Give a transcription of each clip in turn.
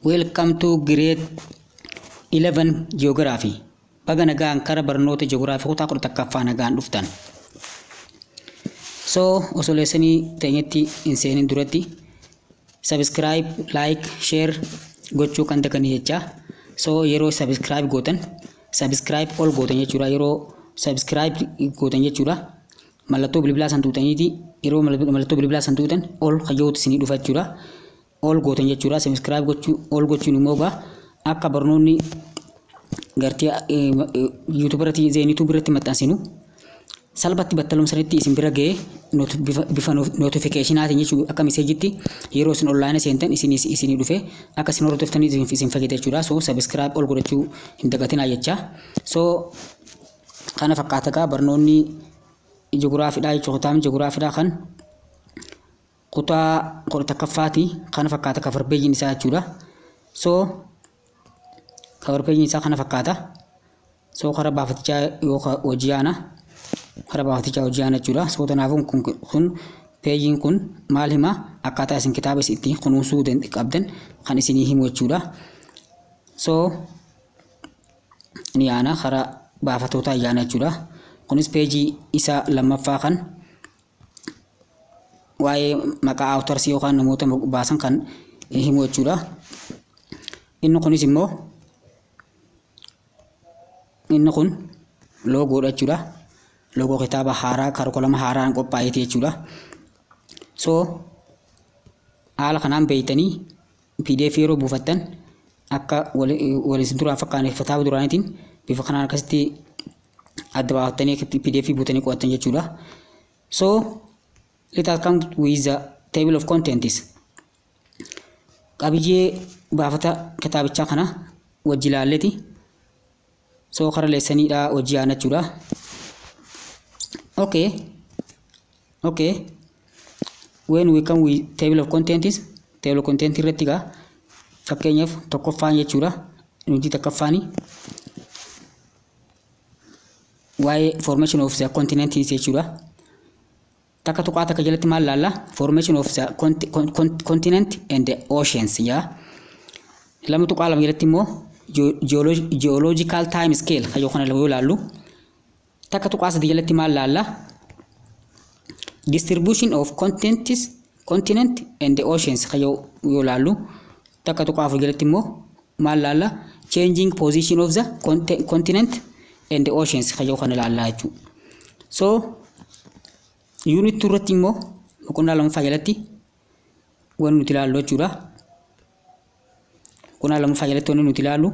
Welcome to grade 11 Geography. Baga nagaan kara barnoota Geography kutaa kudha takkaffaa nagaan dhuftan. So osoo leessanii teenyetti hin seenin duratti subscribe, like, share gochuu kan daganii jechaa. So yeroo subscribe gootan subscribe ol gootan jechuudha. Yeroo subscribe gootan jechuudha. Mallattoo bilbilaa san tuutaniiti yeroo mallattoo bilbilaa san tuutan ol kayyootu isinii dhufa jechuudha. ol gootan jechuudha. Subscribe gochuu ol gochuun immoo egaa akka barnoonni gartee YouTube irratti zeenituu biratti maxxansinu salphatti battalumsanitti isin bira ga'ee bifa notifikashinaatiin jechuudha akka miseejitti yeroo isin onlaayina seentan isinii dhufe akka isin hordoftanii isin fayyada jechuudha. So subscribe ol godhachuu hin dagatinaa jecha. So kana fakkaata egaa barnoonni ji'ogiraafiidhaa jechuudha. Kutaamni ji'ogiraafiidhaa kan kutaa kudha takkaffaati kana fakkaata kafarbeeyyiin isaa jechuudha. So kafarbeeyyiin isaa kana fakkaata. So kara baafatichaa yookaan hojii aana kara baafatichaa hojii aana jechuudha. So kanaafuu kun kun peejiin kun maal hima akkaataa isin kitaaba itti kunuunsuu qabdan kan isinii himu jechuudha. So ni aana kara baafatootaa ayyaana jechuudha. Kunis peejii isa lammaffaa kan waa'ee maqaa awutarsii yookaan namoota baasan kan himu jechuudha. Inni kunis immoo inni kun loogoodha jechuudha. Loogoo kitaaba haaraa karikulama haaraan qophaa'eeti jechuudha. So haala kanaan beeytanii PDF yeroo buufattan akka waliin duraan fakkaanne kitaaba duraaniitiin bifa kanaan akkasitti adda baafattanii PDF buutanii qo'attan jechuudha. So let us come with the table of contents. Qabiyyee baafata kitaabichaa kana wajji ilaalleeti. So kara leessaniidha hojii aana jechuudha. Okay. Okay. When we come with table of contents, table of contents irratti gaa fakkeenyaaf tokkoffaan jechuudha. Nuti tokkoffaani waa'ee formation of the continents jechuudha. takka tuqaa takka jalatti maal laalla formation of the continent and the oceans yaa lama tuqaa lama jalatti immoo geological time scale kan yookaan yoo laallu takka tuqaa sadii jalatti maal laalla distribution of continents continent and the oceans kan yoo laallu takka tuqaa afur jalatti immoo maal laalla changing position of the continent and the oceans kan yookaan laallaa jechuudha so Unit irratti immoo boqonnaa lamaffaa jalatti wanti nuti ilaallu jechuudha. Boqonnaa lamaffaa jalatti wanti nuti ilaallu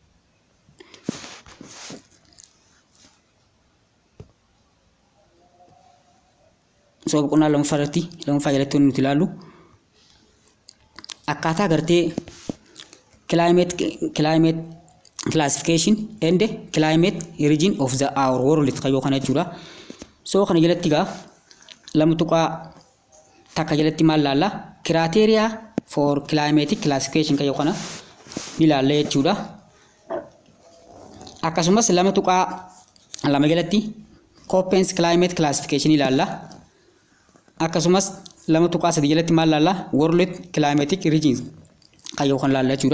so boqonnaa lamaffaa irratti lamaffaa jalatti wanti nuti ilaallu akkaataa gartee climate climate classification and climate region of the our world kan yookaan jechuudha. So kana jalatti gaa lama tuqaa takka jalatti maal laalla kiraateeriyaa for climatic classification kan yookaan ni laalla jechuudha. Akkasumas lama tuqaa lama jalatti Koppens climate classification ilaalla. Akkasumas lama tuqaa sadii jalatti maal laalla world climatic regions kan yookaan laalla jechuudha.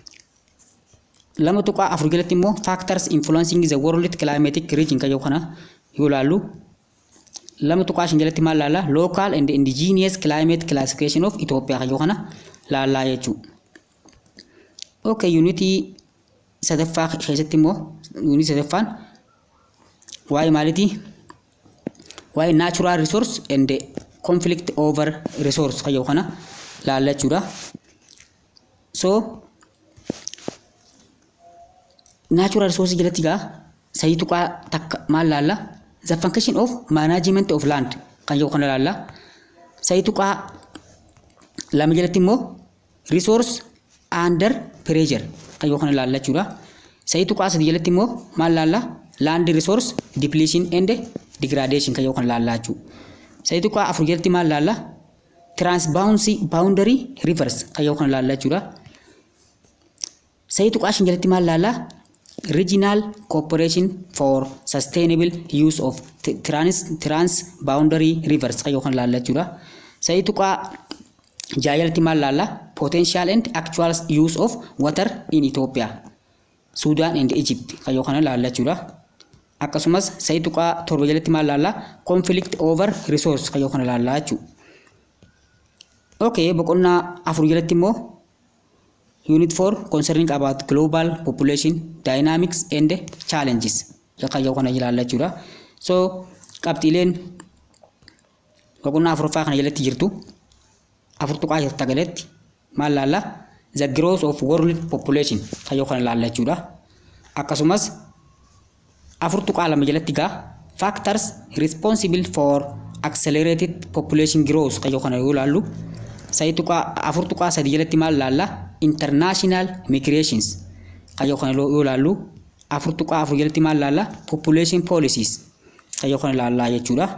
Lama tuqaa afur jalatti immoo factors influencing the world climatic region kan yookaan yoo laallu lama tuqaa shan jalatti maal laalla local and indigenous climate classification of Ethiopia kan kana laallaa jechuudha. Okay, unitii sadaffaa keessatti immoo unitii sadaffaan waa'ee maalitii? Waa'ee natural resource and conflict over resource kan kana laallaa jechuudha. So natural resource jalatti gaa sayii tuqaa takka maal laallaa? the function of management of land kan yoo kana laalla sayii tuqaa lama jalatti immoo resource under pressure kan yoo kana laalla jechuudha sayii tuqaa sadii jalatti immoo maal laalla land resource depletion and degradation kan yoo kana laalla jechuudha sayii tuqaa afur jalatti maal laalla transboundary boundary rivers kan yoo kana laalla jechuudha sayii tuqaa shan jalatti maal laalla regional cooperation for sustainable use of trans trans boundary rivers kan yookaan laalla jechuudha. Sa'i tuqaa jaajalatti maal laalla potential and actual use of water in Ethiopia Sudan and Egypt kayyoo kana laalla jechuudha. Akkasumas sa'i tuqaa torba jalatti maal laalla conflict over resource kayyoo kana laalla jechuudha. Okay, boqonnaa afur jalatti immoo unit 4 concerning about global population dynamics and challenges kayyoo kana ilaalla jechuudha. So qabxiileen boqonnaa afuraffaa kana jalatti jirtu afur tuqaa jirta galatti maal laalla the growth of world population kayyoo kana laalla jechuudha. Akkasumas afur tuqaa lama jalatti gaa factors responsible for accelerated population growth kayyoo kana yoo laallu sa'i tuqaa afur tuqaa sadii jalatti maal laalla international migrations kayyoo kana yoo laallu afur tuqaa afur jalatti maal laalla population policies kayyoo kana laallaa jechuudha.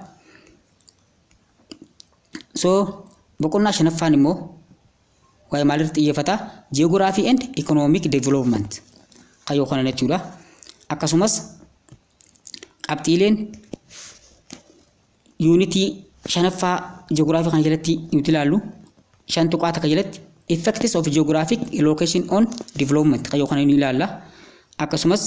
So boqonnaa shanaffaan immoo waa'ee maalirratti xiyyeeffata geography and economic development kayyoo kana jechuudha. Akkasumas qabxiileen yuunitii shanaffaa geography kana jalatti nuti ilaallu shan tuqaa takka jalatti effects of geographic location on development kayyoo kana ni ilaalla. Akkasumas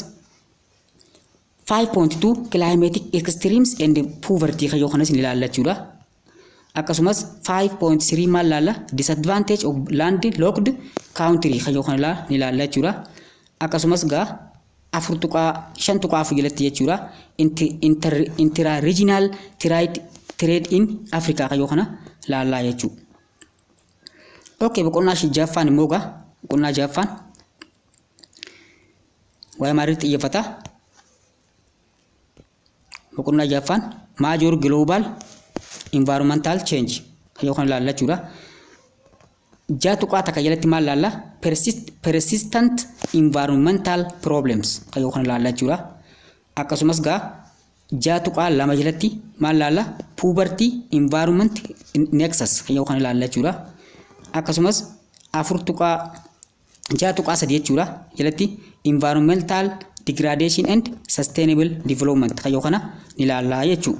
5.2 climatic extremes and poverty kayyoo kanas ni ilaalla jechuudha. akkasumas 5.3 maal laalla disadvantage of land locked country kayyoo kana ni ilaalla jechuudha. Akkasumas gaa afur tuqaa shan tuqaa afur jalatti jechuudha. Intra regional trade trade in Africa kayyoo kana laallaa jechuudha. Okay boqonnaa jaffaan immoo gaa boqonnaa jaffaan waa'ee maaliirratti xiyyeeffata? Boqonnaa jaffaan major global environmental change kayyoo kana laalla jechuudha. Ja'a tuqaa takka jalatti maal laalla persistent environmental problems kayyoo kana laalla jechuudha. Akkasumas gaa ja'a tuqaa lama jalatti maal laalla puberty environment nexus kayyoo kana laalla jechuudha. Akkasumas afur tuqaa ja'a tuqaa sadii jechuudha jalatti environmental degradation and sustainable development kayyoo kana ni laallaa jechuudha.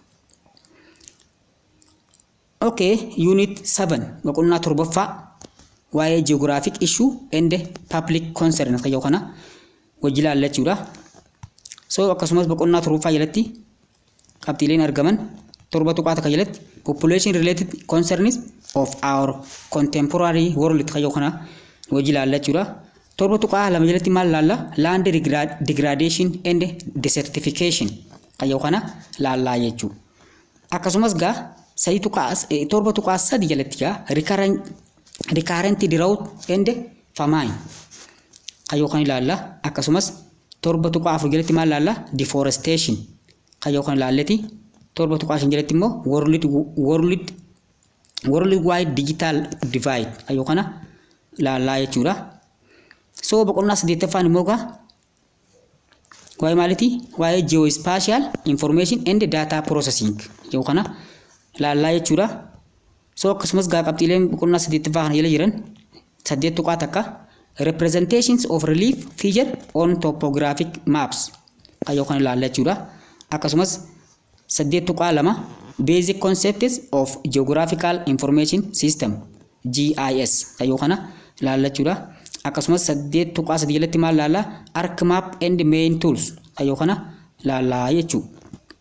Okay, unit 7 boqonnaa torbaffaa waa'ee geographic issue and public concern kayyoo kana wajji ilaalla jechuudha. So akkasumas boqonnaa torbaffaa jalatti qabxiileen argaman torba tuqaa takka jalatti population related concerns of our contemporary world kayyoo kana wajji ilaalla jechuudha. Torba tuqaa lama jalatti maal ilaalla land degradation and desertification kayyoo kana laallaa jechuudha. Akkasumas gaa sadi tuqaa torba tuqaa sadi jalatti gaa recurrent drought and famine kayyoo kan ilaalla akkasumas torba tuqaa afur jalatti maal ilaalla deforestation kayyoo kan ilaalleti torba tuqaa shan jalatti immoo world world world wide digital divide kayyoo kana ilaallaa jechuudha. So boqonnaa saddeettaffaan immoo gaa waa'ee maaliti waa'ee geospatial information and data processing yoo kana laallaa jechuudha. So akkasumas gaa qabxiileen boqonnaa saddeettaffaa kana jala jiran saddeet tuqaa takka representations of relief feature on topographic maps kayyoo kana laallaa jechuudha. Akkasumas saddeet tuqaa lama basic concepts of geographical information system GIS kayyoo kana laallaa jechuudha. Akkasumas saddeet tuqaa sadii jalatti maal laallaa arc map and main tools kayyoo kana laallaa jechuudha.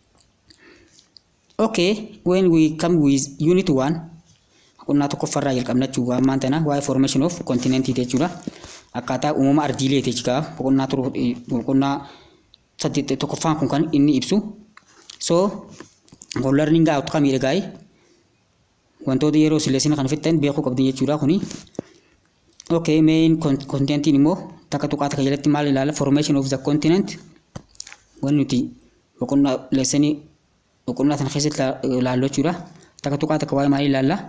Okay, when we come with unit 1, boqonnaa tokkoffarraa jalqabna jechuudha. Ammaan tana waa'ee formation of continent jechuudha. Akkaataa uumama ardiilee jechuudha. Boqonnaa boqonnaa saddeet tokkoffaan kun kan inni ibsu. So, learning gaa outcome miidhagaa'e wantoota yeroo sileesina kan fixan beekuu qabdi jechuudha kuni. Okay, main continentiin immoo takka tuqaa takka jalatti maal ilaala formation of the continent. Wanni nuti boqonnaa leesanii boqonnaa sana keessatti ilaallu jechuudha. Takka tuqaa takka waa'ee maalii ilaalla?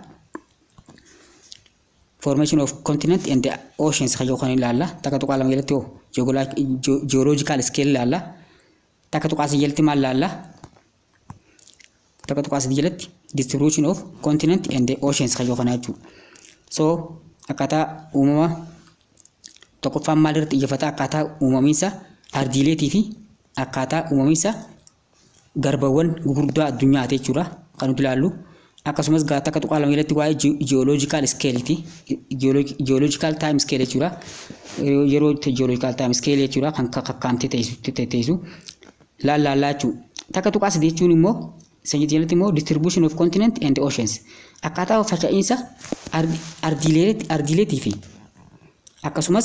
Formation of continent and the oceans kayyoo kan ilaalla. Takka tuqaa lama jalatti hoo geological scale ilaalla. Takka tuqaa sadii jalatti maal ilaalla? Takka tuqaa sadii jalatti distribution of continent and the oceans kayyoo kanaa jechuudha. So akkaataa uumama tokkoffaan maal irratti xiyyeeffata akkaataa uumamiinsa ardiileetii fi akkaataa uumamiinsa garbawwan gurguddaa addunyaati jechuudha kan nuti ilaallu. akkasumas takka tuqaa lama jalatti waa'ee jiyooloojikaal iskeeliiti jiyooloojikaal taayim iskeel jechuudha yeroo jiyooloojikaal taayim iskeel jechuudha kan kakkaamtee teessu laallaa jechuudha takka tuqaa sadii jechuun immoo sanyii jalatti immoo distribution of continent and oceans akkaataa faca'insa ardiileetii fi akkasumas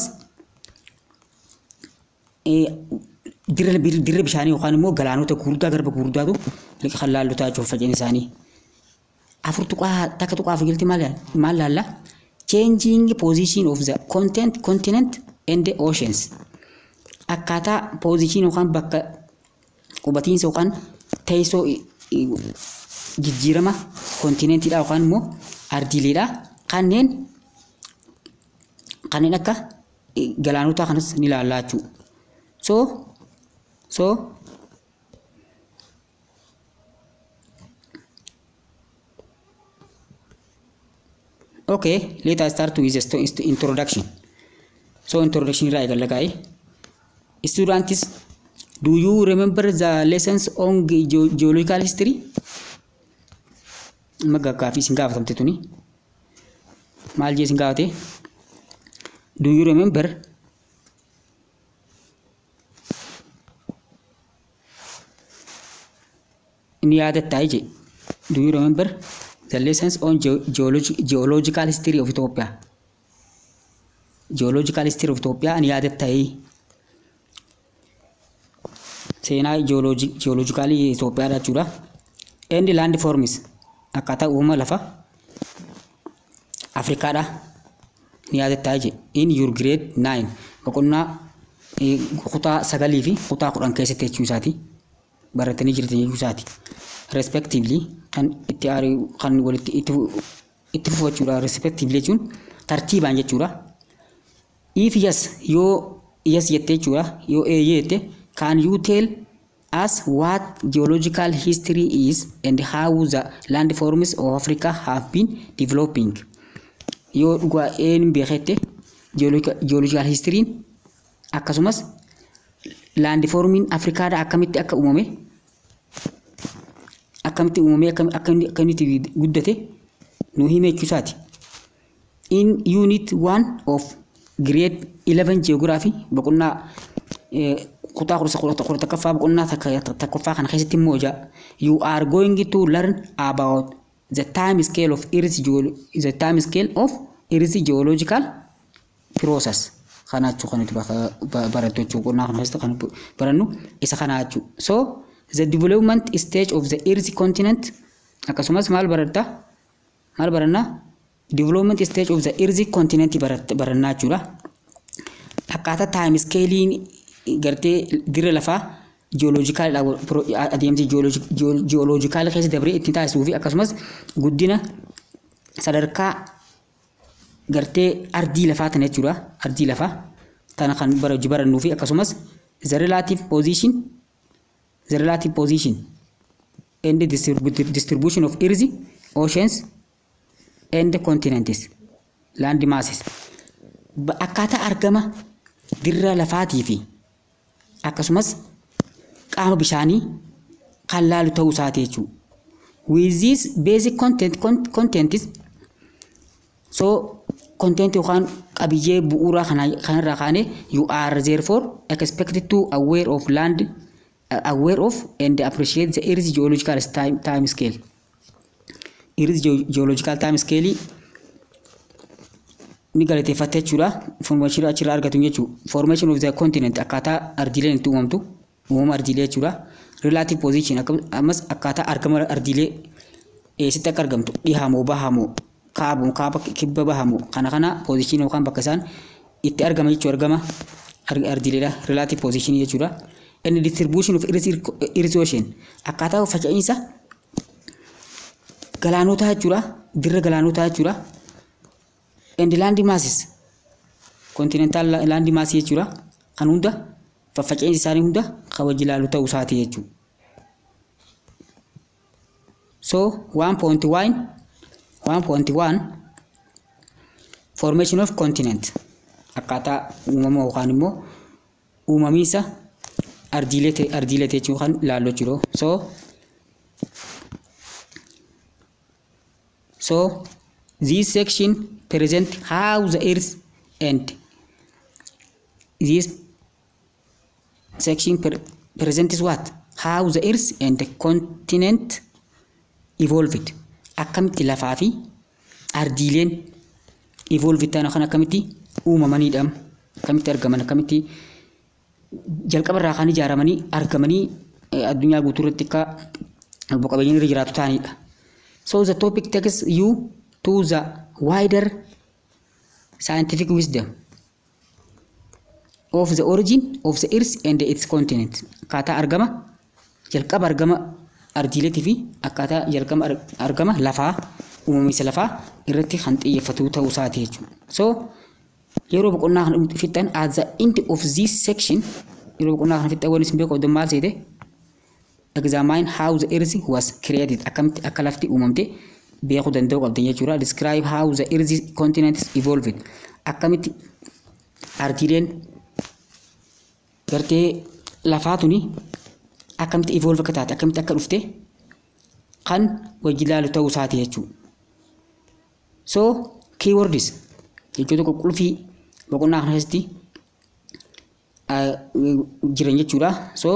dirra bishaanii yookaan immoo galaanota gurguddaa garba gurguddaatu kan laallotaa jechuudha faca'insa isaanii. afur tuqaa takka tuqaa afur maal laalla changing position of the content continent and the oceans akkaataa position yookaan bakka qubatiinsa yookaan teessoo jijjiirama kontinentiidha yookaan immoo ardiileedha kanneen kanneen akka galaanotaa kanas ni laallaa jechuudha. So so Okay, let us start with the introduction. So introduction right lagai. Students, do you remember the lessons on ge- geological history? Maga kafi sin gaafatamte tuni. Maal jee sin gaafate? Do you remember ni yaadatta je. Do you remember the lessons on geo- geologi- geological history of Ethiopia? Geological history of Ethiopia ni yaadatta seenaa jiyooloojikaalii Itoophiyaadha jechuudha. Endi laandi foormis akkaataa uumama lafa Afrikaadha ni yaadatta je. In your grade 9 boqonnaa kutaa sagalii fi kutaa kudhan keessatti jechuu isaati. Baratanii jirtan jechuu isaati. Respectively kan itti aari kan walitti itti fufu jechuudha. Respectively jechuun tartiibaan jechuudha. If yes yoo yes jettee jechuudha yoo eeyyee jette can you tell us what geological history is and how the landforms of Africa have been developing? Yoo dhugaa een beekette geological historyin akkasumas landformiin Afrikaadha akkamitti akka uumame akkamitti uumamee akkamitti guddate nu hime jechuusaati. In unit 1 of grade 11 geography boqonnaa kutaa kudha tokkoffaa boqonnaa tokkoffaa kana keessatti immoo jaa you are going to learn about the time scale of earth the time scale of earth geological process kana jechuu kan nuti barattu jechuu qonnaa kana keessatti kan barannu isa kana jechuu so the development stage of the earth continent akkasumas maal baratta maal baranna development stage of the earth continent barannaa jechuudha akkaataa time scalein gartee dirra lafaa jiyooloojikaal adeemsi jiyooloojikaal keessa dabree ittiin taasisuu fi akkasumas guddina sadarkaa gartee ardii lafaa tana jechuudha ardii lafaa tana kan barannuu fi akkasumas the relative position the relative position and the distribution of earth oceans and continents land masses akkaataa argama dirra lafaatii fi akkasumas qaama bishaanii kan laalu ta'uu isaati jechuudha. With this basic content, content is so content yookaan qabiyyee bu'uuraa kanarraa kaane you are therefore expected to aware of land uh, aware of and appreciate the earth geological time, time scale. Earth geological time scale ni galateeffatte jechuudha. Information achirraa argatu jechuudha. Formation of the continent akkaataa ardiileen itti uumamtu uumama ardiilee jechuudha. Relative position ammas akkaataa argama ardiilee eessitti akka argamtu dhihamoo bahamoo kaabamoo kaaba kibba bahamoo kana kana position yookaan bakka isaan itti argama jechuu argama ardiileedha. Relative position jechuudha. And distribution of earth ocean akkaataa faca'insa galaanotaa jechuudha. Dirra galaanotaa jechuudha. and land masses continental land mass jechuudha kan hunda faffaca'insi isaanii hunda kabaji ilaalu ta'uu isaati jechuudha. So 1.1 1.1 formation of continent akkaataa uumama yookaan immoo uumamiinsa ardiilee ardiilee jechuun kan ilaallu jechuudha. So So this section present how the earth and this section per presents what? How the earth and the continent evolved. Akkamitti lafaa fi ardiileen evolved ta'an kan akkamitti uumamanidha. Akkamitti argaman akkamitti jalqaba irraa kan ijaaramanii argamanii addunyaa guutuu irratti akka lubbu qabeeyyiin irra jiraatu ta'anidha. So the topic takes you to the wider scientific wisdom of the origin of the earth and its continent. Akkaataa argama jalqaba argama ardiileetii fi akkaataa jalqaba argama lafaa uumamiinsa lafaa irratti kan xiyyeeffatu ta'uu isaati jechuudha. So yeroo boqonnaa kana fixan at the end of this section yeroo boqonnaa kana fixan wanni isin beeku qabdan maal seete examine how the earth was created akkamitti akka lafti uumamte beekuu danda'uu qabdan jechuudha. Describe how the earth continents evolved akkamitti ardiileen gartee lafaa tuni akkamitti evolve akka taate akkamitti akka dhufte kan wajji ilaalu ta'uu isaati jechuudha. So keywords jechoota qulqulluu boqonnaa kana keessatti jiran jechuudha. So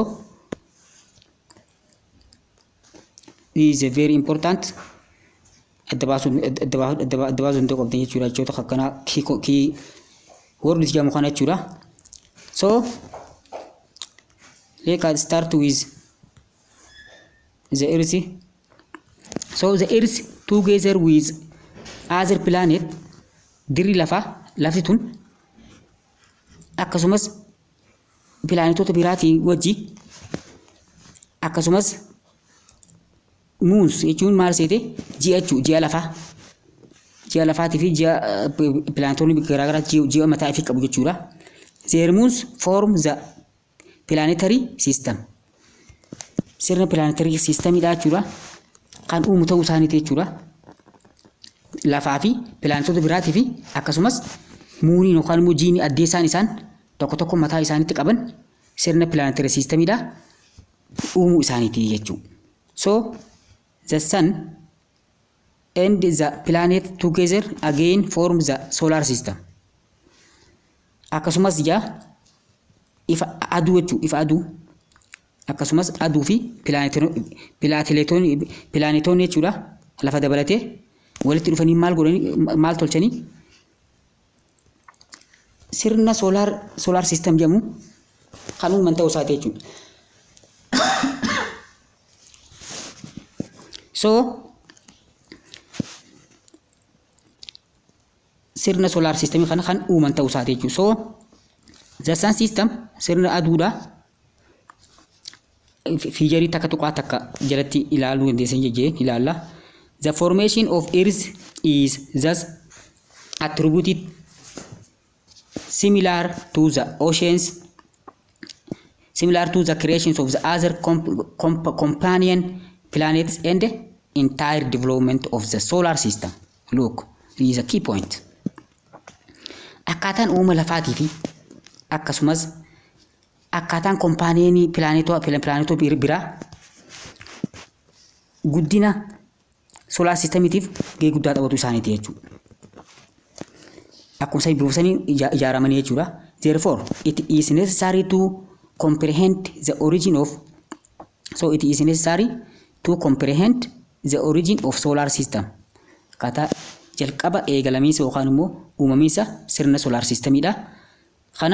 is a very important adda baasuu adda baasuu danda'u qabdan jechuudha jechoota akkanaa kii words jedhamu kana jechuudha. So let us start with the earth. So the earth together with other planet dirri lafaa lafti tun akkasumas pilaanetoota biraatii wajji akkasumas muus jechuun maal seete ji'a jechuu ji'a lafaa ji'a lafaatii fi ji'a pilaanetoonni garaagaraa ji'a mataa ifii qabu jechuudha. Their moons form the planetary system. Sirna planetary systemidha jechuudha. Kan uumu ta'uu isaaniiti jechuudha. Lafaa fi pilaanetoota biraatii fi akkasumas muuniin yookaan immoo jiini addee isaan isaan tokko tokko mataa isaaniitti qaban sirna planetary systemidha uumuu isaaniiti jechuudha. So the sun and the planet together again form the solar system. Akkasumas ija ifa aduu jechuudha ifa aduu akkasumas aduu fi pilaanetoonni jechuudha lafa dabalatee walitti dhufanii maal godhanii maal tolchanii sirna soolaar soolaar siistem jedhamu kan uuman ta'uu isaati jechuudha. So sirna soolaar siistemii kana kan uuman ta'uu isaati jechuudha. So the sun system sirna aduudha. Fiijarii takka tuqaa takka jalatti ilaaluu dandeessan jejjeen ilaalla. The formation of earth is thus attributed similar to the oceans similar to the creations of the other comp comp companion planets and the entire development of the solar system. Look, this is a key point. Akkaataan uuma lafaatii fi akkasumas akkaataan kompaaniyenii pilaanetoo pilaanetoo biraa guddina soolaar siistemiitiif gahee guddaa taphatu isaaniiti jechuudha. Akkuma isaan biroofsanii ijaaramanii jechuudha. Therefore, it is necessary to comprehend the origin of so it is necessary to comprehend the origin of solar system. Akkaataa jalqaba eegalamiinsa yookaan immoo uumamiinsa sirna soolaar siistemiidha. Kana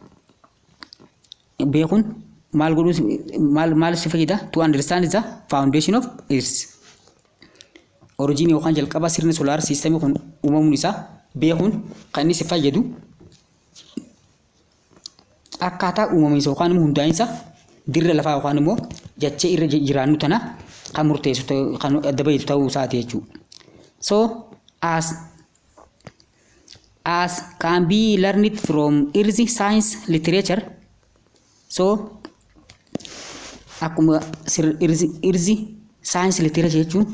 beekuun maal godhuu maal maal si fayyada to understand the foundation of earth. Origin yookaan jalqaba sirna soolaar siistemii kun uumamuun isaa beekuun kan inni si fayyadu akkaataa uumamiinsa yookaan immoo hundaa'insa dirra lafaa yookaan immoo jachee irra jiraannu tana kan murteessu kan adda bahitu ta'uu isaati jechuudha. So as as can be learned from earth science literature so akkuma irzi saayinsii literature jechuun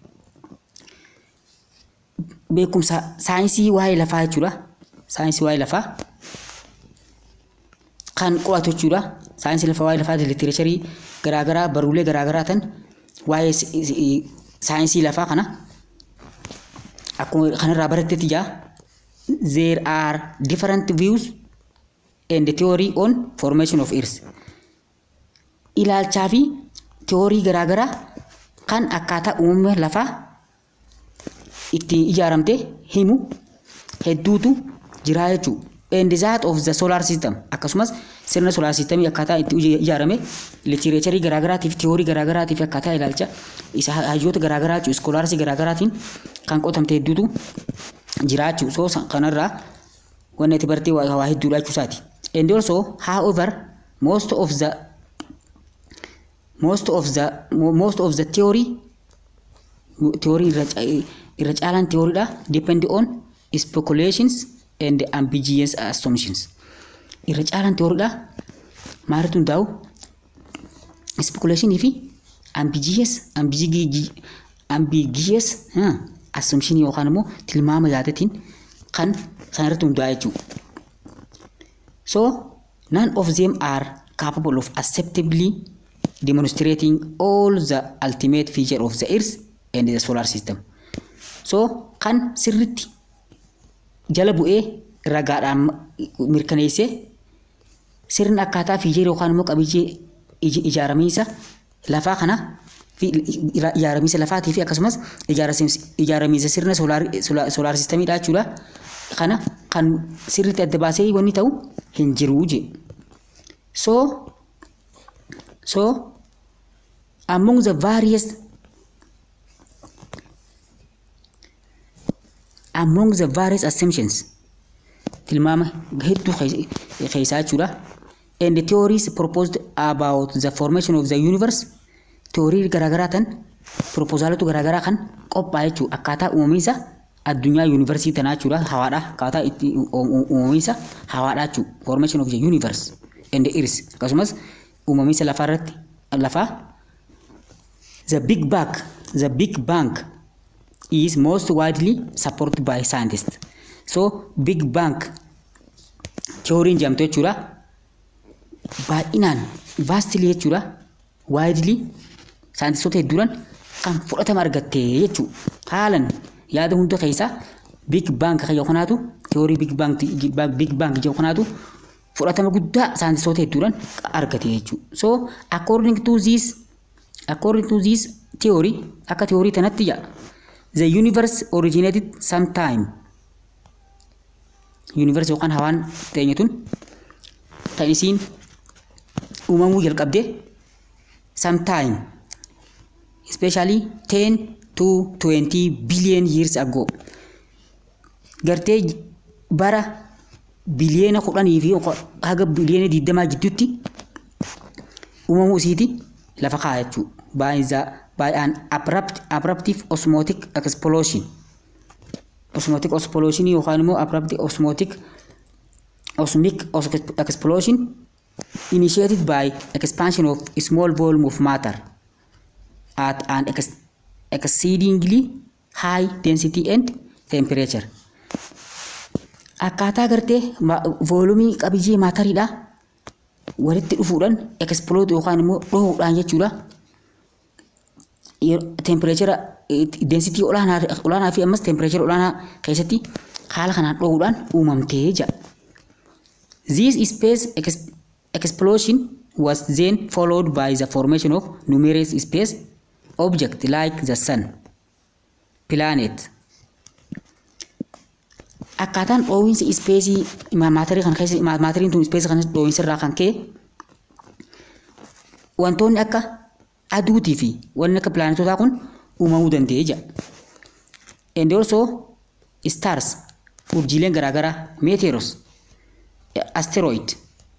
beekumsa saayinsii waa'ee lafaa jechuudha. Saayinsii waa'ee lafaa kan qo'atu jechuudha. Saayinsii lafaa waa'ee lafaa literacharii garaagaraa baruulee garaagaraa tan waa'ee saayinsii lafaa kana akkuma kanarraa barattetti jaa there are different views and theory on formation of earth ilaalchaa fi theorii garaagaraa kan akkaataa uumama lafaa itti ijaaramte himu hedduutu jira jechuudha. And that of the solar system akkasumas sirna solar system akkaataa itti ijaarame literature garaagaraatiif theorii garaagaraatiif akkaataa ilaalcha isa hayyoota garaagaraa jechuudha iskoolaarsii garaagaraatiin kan qotamte hedduutu jira jechuudha. So kanarraa wanni itti bartee waa hedduudha jechuusaati. And also however most of the most of the most of the theory theory irra caalaan theoryidha depend on speculations and ambiguous assumptions irra caalaan theoryidha maalitu hundaa'u speculationii fi ambiguous ambiguous assumption yookaan immoo tilmaama yaadatiin kan san irratti hundaa'e jechuudha. So none of them are capable of acceptably demonstrating all the ultimate feature of the earth and the solar system. So kan sirritti jala bu'ee ragaadhaan mirkaneessee sirna akkaataa fiijeer yookaan immoo qabiyyee ijaaramiinsa lafaa kana ijaaramiinsa lafaatii fi akkasumas ijaaramiinsa sirna soolaar sistamiidha jechuudha. Kana kan sirriitti adda baasee wanni ta'u hin jiru je. So so among the various among the various assumptions tilmaama hedduu keessaa jechuudha. And the theories proposed about the formation of the universe theorii garaagaraa tan proposaalatu garaagaraa kan qophaa'e jechuudha akkaataa uumamiinsa addunyaa yuunivarsii tanaa jechuudha hawaadha akkaataa itti uumamiinsa hawaadha jechuudha formation of the universe and the earth akkasumas uumamiinsa lafaa irratti lafaa the big bang the big bang is most widely supported by scientists so big bang theory jedhamtu jechuudha baay'inaan vastly jechuudha widely saayintistoota hedduudhaan kan fudhatama argatte jechuudha haalan yaada hunda keessaa big bang kan kanaatu theorii big bang big bang jedhu kanaatu fudhatama guddaa saayintistoota hedduudhaan argate jechuudha so according to this according to this theory akka theorii tanatti jedha the universe originated sometime universe yookaan hawaan ta'e tun kan isiin uumamuu jalqabde sometime especially 10 to 20 billion years ago gartee bara biliyeena kudhanii fi haga biliyeena digdamaa gidduutti uumamuu isiiti lafa kaa'e jechuudha by the by an abrupt abruptive osmotic explosion osmotic explosion yookaan immoo abrupt osmotic osmic explosion initiated by expansion of a small volume of matter at an ex exceedingly high density and temperature. Akkaataa gartee voolumii qabiyyee maatariidha walitti dhufuudhaan exploode yookaan immoo dhohuudhaan jechuudha. Tempereechera density olaanaa fi ammas tempereechera olaanaa keessatti haala kanaan dhohuudhaan uumamtee jira. This space explosion was then followed by the formation of numerous space objects like the sun, planet. Akkaataan dhoowwiinsa ispeesii maatarii kan keessa maatariin tun ispeesii kan dhoowwiinsa irraa kan ka'e wantoonni akka aduutii fi wanni akka pilaanetotaa kun uumamuu danda'ee jira. And also stars urjiileen garaagaraa meteoros asteroid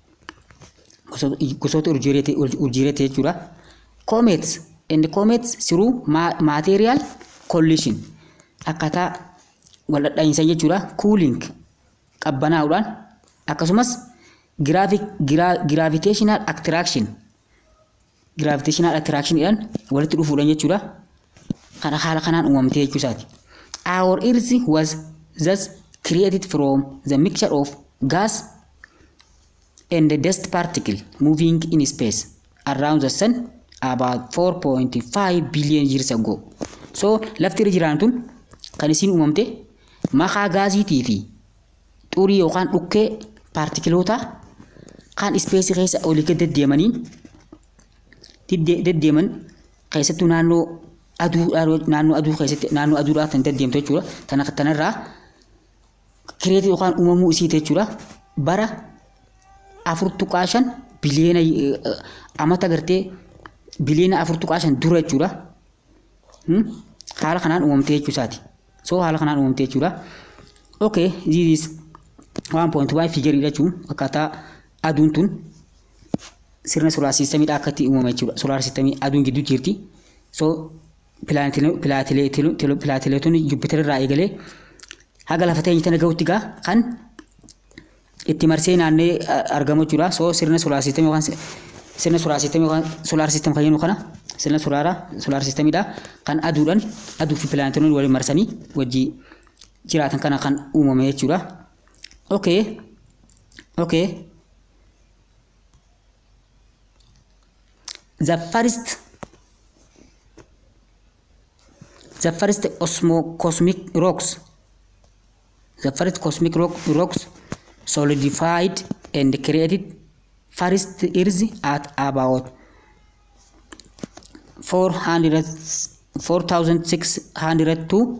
gosoota urjiireeti jechuudha. Comets and comets through material collision akkaataa wal dhadhaa'insa jechuudha. Cooling qabbanaa'uudhaan akkasumas gravitational attraction gravitational attractionidhaan walitti dhufuudhaan jechuudha. Kana haala kanaan uumamtee jechuusaati. Our earth was thus created from the mixture of gas and the dust particle moving in space around the sun about 4.5 billion years ago. So lafti irra jiran tun kan isiin uumamte makaa gaasiitii fi xurii yookaan dhukkee paartikiloota kan ispeesii keessa olii gad deddeemaniin deddeeman keessattuu naannoo aduu naannoo aduu keessatti naannoo aduudhaa kan deddeemtu jechuudha. Tana tanarraa kireetii yookaan uumamuu isii jechuudha. Bara afur tuqaa shan biliyeena amata gartee biliyeena afur tuqaa shan dura jechuudha. Haala kanaan uumamtee jechuu isaati. So haala kanaan uumamtee jechuudha. Okay, this is 1.1 figarii jechuun akkaataa aduun tun sirna soolaar siistamiidha akka itti uumame jechuudha. Soolaar siistamii aduun gidduu jirti. So pilaatileetonni Jupiter irraa eegalee haga lafa teenya tana gahutti gaa kan itti marsee naannee argamu jechuudha. So sirna soolaar siistamii yookaan sirna soolaar siistamii yookaan soolaar siistam kan jennu kana sirna soolaaraa soolaar siistamiidha kan aduudhaan aduu fi pilaanetoonni waliin marsanii wajjii jiraatan kana kan uumame jechuudha. Okay. Okay. The first the first osmo cosmic rocks the first cosmic rock, rocks solidified and created first earth at about 400 4600 to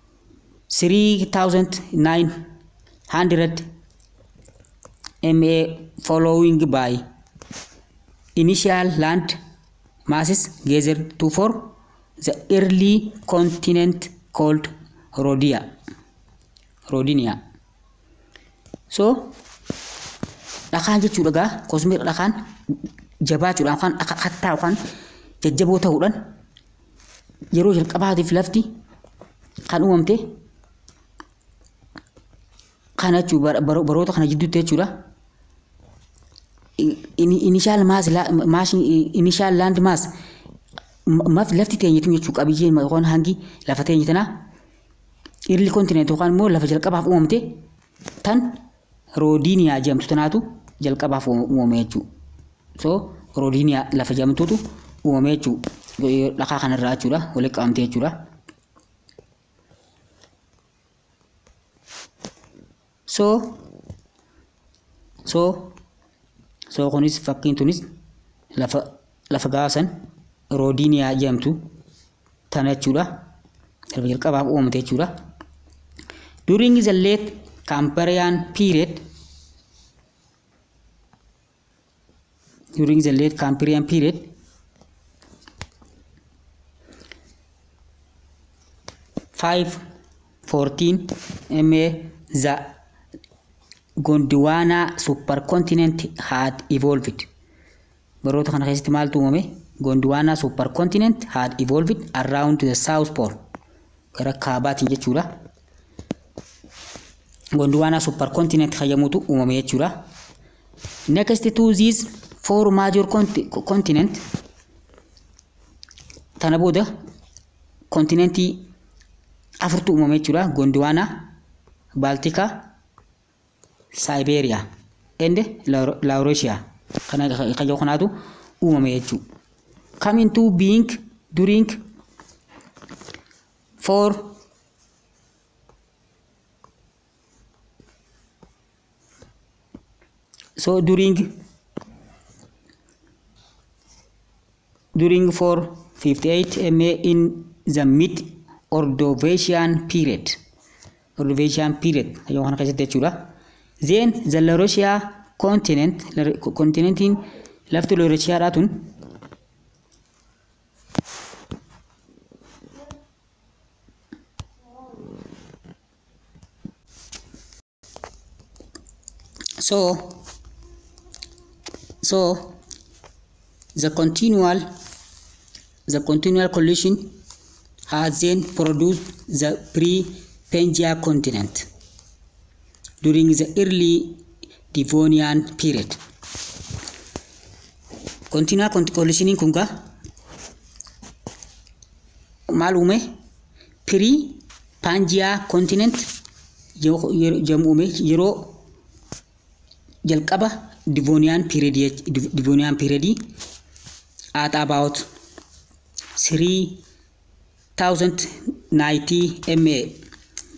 3900 ma following by initial land masses gathered to form the early continent called Rhodia. Rhodinia. So, dhakaan jechuudha gaa kosmiik dhakaan jabaachuudhaan yookaan akka kattaa yookaan jajjaboo ta'uudhaan yeroo jalqabaatiif lafti kan uumamte kana jechuudha baroota kana jidduutti jechuudha. Initial mass initial land mass maaf lafti teenyetu jechuu qabiyyeen yookaan hangi lafa teenye tanaa irli kontineent yookaan immoo lafa jalqabaaf uumamte tan roodiiniyaa jedhamtu tanaatu jalqabaaf uumame jechuu. So roodiiniyaa lafa jedhamtuutu uumame jechuu dhakaa kanarraa jechuudha walitti qabamte jechuudha. So so so kunis fakkiin tunis lafa lafa gaasan roodiiniyaa jedhamtu tana jechuudha. Lafa jalqabaaf uumamte jechuudha. During the late Cambrian period during the late Cambrian period five fourteen MA the Gondwana supercontinent had evolved. Baroota kana keessatti maaltu uumame? Gondwana supercontinent had evolved around the south pole. Gara kaabaatiin jechuudha. Gondwana supercontinent hayyamuutu uumame jechuudha. Next to these four major continent tana booda kontinentii afurtu uumame jechuudha. Gondwana, Baltika, Siberia, and Laurasia. Kana kayyoo kanaatu uumame jechuudha. Coming to being during four so during during 458 MA in the mid Ordovician period Ordovician period yoo kana keessatti jechuudha then the Laurasia continent continentiin lafti Laurasiaadhaa tun so so the continual the continual collision has then produced the pre-Pangea continent during the early Devonian period. Continual collisioning kun gaa maal uume pre-Pangea continent jedhamu uume yeroo jalqaba Devonian period Devonian period at about 3090 MA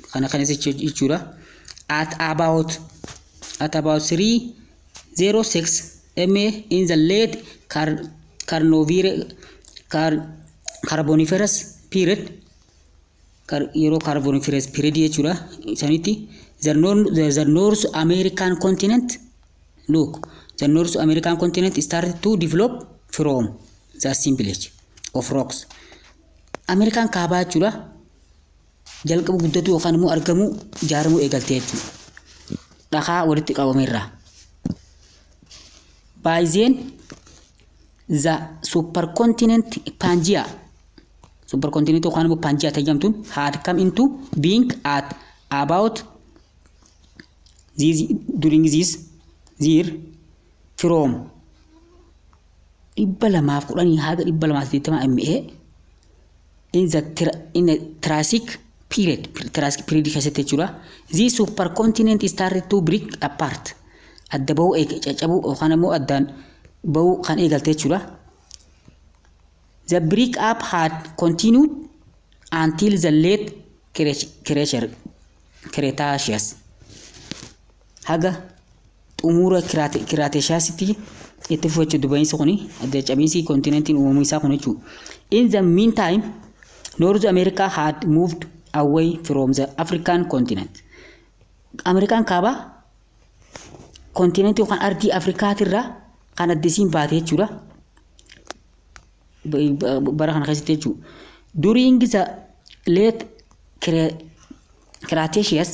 kana kanas jechuudha at about at about 306 MA in the late car carnivore car carboniferous period car yeroo carboniferous period jechuudha sanitti the north the North American continent look the North American continent started to develop from the assemblage of rocks Ameerikaan kaabaa jechuudha jalqabu guddatu yookaan immoo argamu ijaaramuu eegaltee jechuudha. Dhakaa walitti qabameerraa. Baay'een the supercontinent Pangaea supercontinent yookaan immoo Pangaea tajaajamtuun had come into being at about this during this year from dhibba lamaaf kudhanii haga dhibba lamaaf saddeettama MA in the in the Triassic period Triassic period keessatti jechuudha this supercontinent started to break apart adda bahuu caccabuu yookaan immoo addaan bahuu kan eegalte jechuudha the break up had continued until the late Cretaceous haga xumura Cretaceous'tti itti fufachuu dubbaniinsa kuni adda cabiinsi kontinentiin uumamuu isaa kun jechuudha in the meantime North America had moved away from the African continent. Ameerikaan kaabaa kontinentii yookaan ardii Afrikaatirraa kan addisiin baate jechuudha. Bara kana keessatti jechuudha. During the late Cretaceous,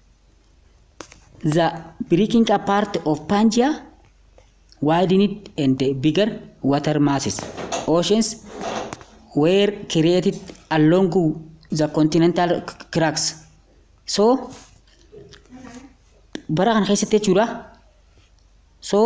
the breaking apart of Pangaea widened and bigger water masses, oceans were created along the continental cracks. So, bara kana keessatti jechuudha. So,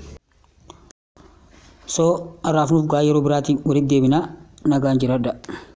so har'aaf nuuf gaa yeroo biraatiin walitti deebinaa nagaan jiraadha.